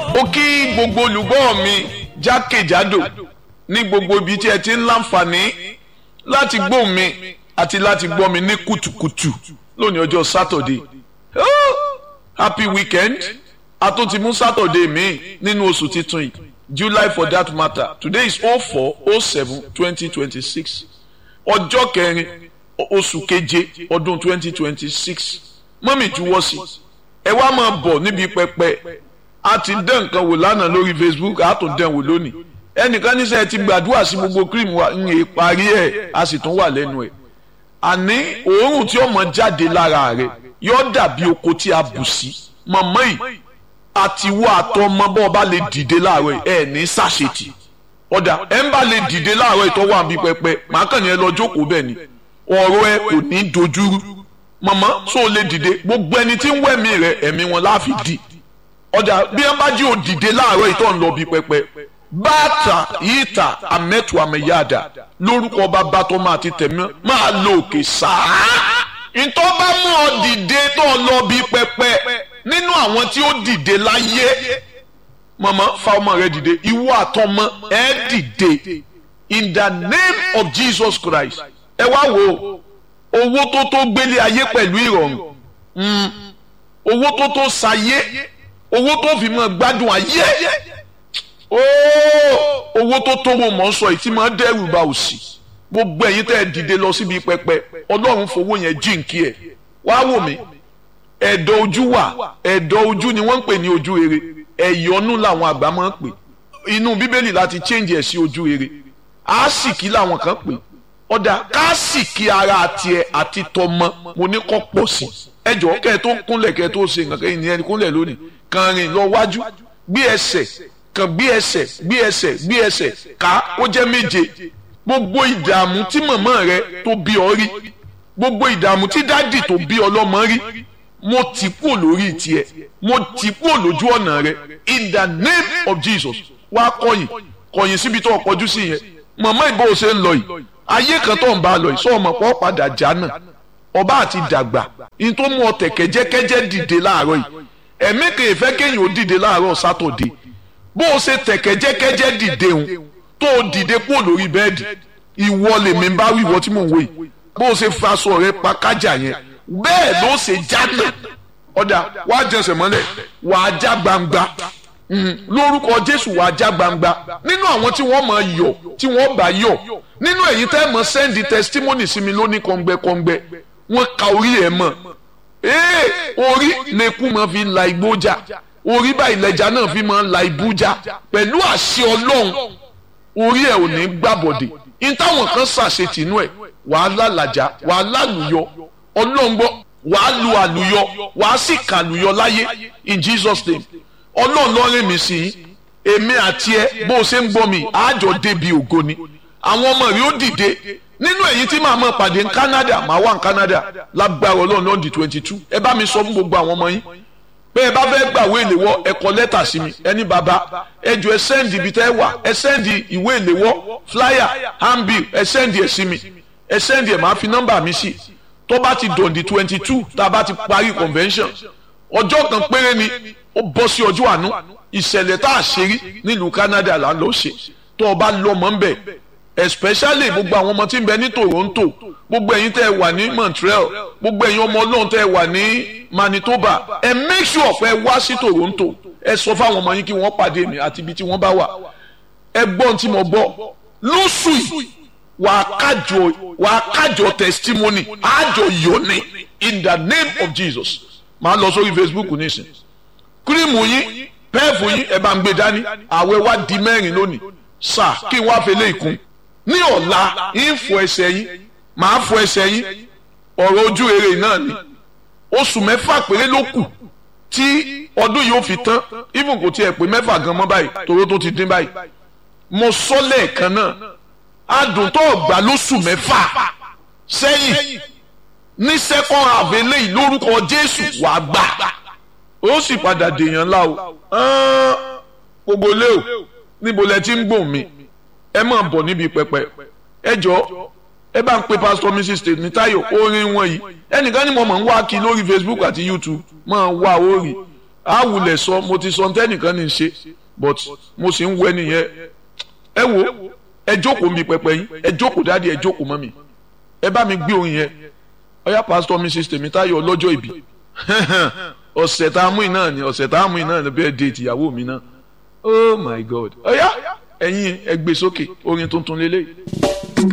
ó kí gbogbo olùgbọ́ mi jákèjádò ní gbogbo ibi tí ẹ ti ń láǹfààní láti gbọ́ mi àti láti gbọ́ mi ní kùtùkùtù lónìí ọjọ́ sátọ̀dé oh, happy weekend a tún ti mú sátọ̀dé mi nínú oṣù titun yìí july for that matter today is oh four oh seven twenty twenty six ọjọ́ kẹrin oṣù keje ọdún twenty twenty six mọ́mì juwọ́ sí ẹ wá máa bọ̀ níbi pẹpẹ a ti dán nǹkan wò lánàá lórí facebook a tún dán wò lónìí ẹnìkan ní sẹ́ ti gbàdúrà sí gbogbo cream wa ń yè parí ẹ̀ a sì tún wà lẹ́nu ẹ̀ àní òórùn tí ọmọ jáde lára rẹ̀ yóò dàbí oko tí a bù sí mọ̀mọ́ yìí àtiwọ́ àtọmọ bọ́ ọba lè dìde láàárọ̀ ẹ̀ ní sàṣetì ọ̀dà ẹ̀ ń bá lè dìde láàárọ̀ ìtọ́wọ́ àbí pẹpẹ màá kàn ní ẹ lọ jókòó bẹ́ẹ̀ ni ọ̀rọ̀ ẹ kò ní dojúrú mọ̀mọ́ sóò lè dìde gbogbo ẹni tí ń wẹ̀mí rẹ̀ ẹ̀mí wọn láàfin dì ọ̀dà bí wọ́n bá jí ò dìde láàárọ̀ ìtọ́ ń lọ bí pẹpẹ bàtà yíta àmẹ́tù àmẹ́yàdà lórúkọ bàbá tó máa ti tẹ̀mí máa lo òkè sáà ìtọ́ bá mú ọ dìde tó lọ bí pẹpẹ nínú àwọn tí ó dìde láyé mọ̀mọ́ fa ọmọ rẹ dìde ìwọ àtọmọ ẹ dìde in the name of Jesus Christ ẹ wá wo owó tó tó gbélé ayé pẹ̀lú ìrọ̀rùn owó tó tó sayé owó tó fi mọ́ gbádùn ayé owó tó tó wò mọ́ sọ yìí tí máa dẹ́rù bà òṣì gbogbo ẹ̀yin tẹ́ ẹ dìde lọ síbi pẹpẹ ọlọ́run fowó yẹn jíǹkí ẹ̀ wá wò mí ẹ̀dọ̀ ojú wà ẹ̀dọ̀ ojú ni wọ́n ń pè ní ojú rere ẹ̀yọ́nú làwọn àgbà máa ń pè inú bíbélì láti change ẹ̀ sí ojú rere àásìkí làwọn kan pè ọ̀dà káàsìkí ara tiẹ̀ àti tọmọ mo ní kọ́ pọ̀ sí ẹjọ́ kẹ́ ẹ tó kúnlẹ̀ kẹ́ ẹ tó ṣe nǹkan kẹ́yìn ní ẹni kúnlẹ̀ lónìí kàn rìn lọ wájú gbé ẹsẹ̀ kàn gbé ẹsẹ̀ gbé ẹsẹ̀ gbé ẹsẹ̀ ká ó jẹ́ méje gbogbo ìdààmú tí màmá rẹ tó bí ọ rí gbogbo ìdààmú tí dádì tó bí ọlọ́mọ rí mo tì kúrò lórí tiẹ̀ mo tì kúrò lójú ọ̀nà rẹ in the name of Jesus wá kọ̀yìn kọ̀yìn síbi tó kọjú sí yẹn màmá ìbò ṣe ń lọ yìí ayé kan tó ń bá a lọ yìí sọ ọmọ pọ̀ padà jánà ọba àti dàgbà in tó mú ọ tẹ̀ kẹ́jẹ́kẹ́jẹ́ dìde láàárọ̀ yìí ẹ̀mí kan ìfẹ́ kéèyàn ó dìde láàárọ̀ sátọ̀dé bó o ṣe tẹ̀ kẹ́jẹ́kẹ́jẹ́ dìde òun tó o dìde kúrò lórí bẹ́ẹ̀dì ìwọ lèmi bá wí ìwọ tí mò ń wò yìí bó o ṣe faṣọ rẹ pa kájà yẹn bẹ́ẹ̀ ló ṣe jánà ọ̀dà wàá jẹsẹ̀ mọ́lẹ̀ wàá já gbangba lórúkọ Jésù wàá já gbangba nínú àwọn tí wọ́n máa yọ̀ tí wọ́n bá yọ̀ nínú èyí tẹ́ mọ̀ sẹ́ndì testimony sí mi lóní kọ́ngbẹ́kọ́ngbẹ́ wọ́n ka orí ẹ̀ mọ̀ ee orí lẹ́kùn máa fi la igbó jà orí báyìí lẹ́jà náà fi máa la ibú jà pẹ̀lú àṣẹ Ọlọ́run orí ẹ̀ ò ní gbàbọ̀dè ní táwọn kan ṣàṣetìnú ẹ̀ wàá lálàjà wàá lálùyọ Ọlọ́run gbọ́ wàá lu àlùyọ wàá sì kàlùyọ láyé in Jesus name Ọlọ́run lọ́rẹ́ mi sí i èmi àti ẹ bó o ṣe ń gbọ́ mi àjọ débi ògo ni àwọn ọmọ rẹ ó dìde nínú èyí tí màá mọ̀ pàdé ní Canada màá wà ní Canada lágbára Ọlọ́run náà di twenty two ẹ bá mi sọ fún gbogbo àwọn ọmọ yín pé ẹ bá fẹ́ gbàwé ìléwọ́ ẹ kọ lẹ́tà sí mi ẹni bàbá ẹ jọ ẹ sẹ́ndì ibi tẹ́ ẹ wà ẹ sẹ́ndì ìwé ìléwọ́ flyer handbill ẹ sẹ́ndì ẹ sí mi ẹ sẹ́ndì ẹ máa fi nọ́mbà mi sí tó bá ti dọ̀ǹdì twenty two tá a bá ti parí convention ọjọ́ kan péré ni ó bọ́ sí ọjọ́ àánú ìṣẹ̀lẹ̀ tá a ṣe rí nílùú Canada là ń lọ ṣe tó o bá lọ mọ́ ń bẹ̀ especially gbogbo àwọn ọmọ tí ń bẹ ní Toronto gbogbo ẹ̀yin tẹ́ ẹ wà ní Montreal gbogbo ẹ̀yin ọmọ Ọlọ́run tẹ́ ẹ wà ní Manitoba ẹ make sure pé ẹ wá sí Toronto ẹ sọ fáwọn ọmọ yín kí wọ́n pàdé mi àti ibi tí wọ́n bá wà ẹ gbọ́n tí mo gbọ́ lóṣù yìí wà á kájọ wà á kájọ testimony àjọ yọ̀ni in the name of Jesus màá lọ sórí Facebook nísìn kírìmù yín pẹ́ẹ̀fù yín ẹ bá ń gbé dání àwẹ̀ wá di mẹ́rin lónìí sáà kí n wá fẹlẹ́ ìkún ní ọ̀la ń fọ ẹsẹ̀ yín màá fọ ẹsẹ̀ yín ọ̀rọ̀ ojú rere náà ni oṣù mẹ́fà péré ló kù tí ọdún yìí ó fi tán even kò tiẹ̀ pé mẹ́fà gan mọ́ báyìí toró tó ti dín báyìí mo sọ lẹ́ẹ̀kan náà adùn tó gbà lóṣù mẹ́fà sẹ́yìn ní second half eléyìí lórúkọ Jésù wàá gbà ó sì padà dèèyàn ńlá o gbogbo lé o níbo lẹ ti ń gbòòn mi ẹ máa bọ̀ níbi pẹpẹ ẹ jọ ẹ bá ń pe pastor mrs Tèmítáyọ̀ orin wọn yìí ẹnìkan ni mo máa ń wá kí lórí Facebook àti YouTube máa wá orí á wulẹ̀ sọ mo ti sọ ntẹ́nìkan ní í ṣe but mo sì ń wẹ nìyẹn ẹ wo ẹ jókòó mi pẹpẹ yín ẹ jókòó dáàdi ẹ jókòó mọ́ mi ẹ bá mi gbé orin yẹn ọyá pásítọ̀ mrs tèmítáyọ̀ ọlọ́jọ́ ìbí ọ̀sẹ̀ tá a mú iná ni ọ̀sẹ̀ tá a mú iná ni bẹ́ẹ̀ déètì ìyàwó mi náà oh my god ọyá ẹ̀yin ẹ gbé sókè orin tuntun lélẹ́yìí.